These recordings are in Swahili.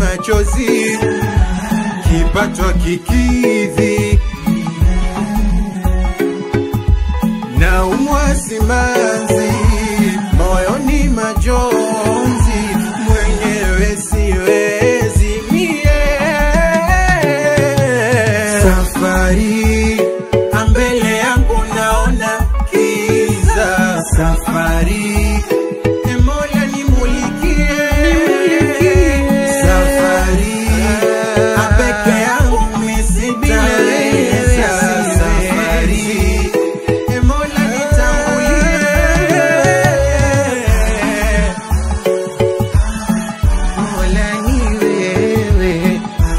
machozi, kipato kikidhi, na umwa simanzi, moyoni majonzi, mwenyewe siwezi mie. Safari ambele yangu naona kiza, safari e Mola nimulikie, safari apeke yangu misitaweza, safari e Mola nitangulie. Mola ni wewe,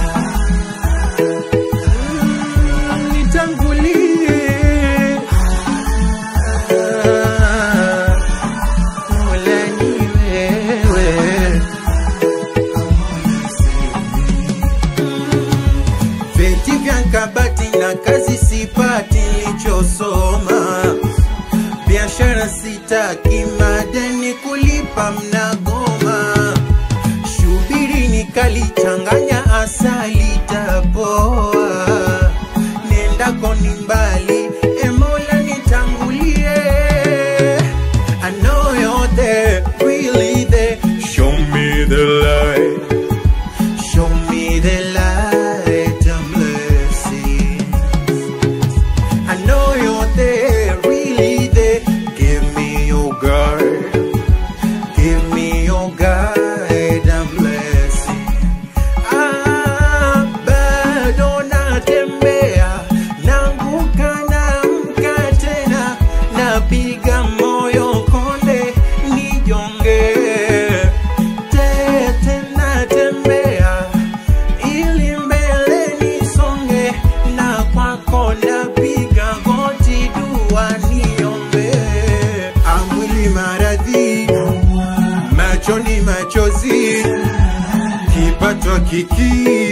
Mm, nitangulie. Ah, Mola ni wewe. Vyeti vya kabati na kazi sipati, nilichosoma biashara sitaki, madeni kulipa mnagoma, shubiri nikalichanganya asali tapoa, nendako ni mbali, e Mola nitangulie. I know you're there, really there, show me the light. Show me the light and blessing. I know you're there, really there. Give me your guide. Give me your guide and blessing. Ah, bado natembea, naanguka naamka tena, napiga moyo konde, nijonge tete natembea ili mbele nisonge, na kwako napiga goti, dua niombe. Amwili maradhi, machoni machozi, kipato kiki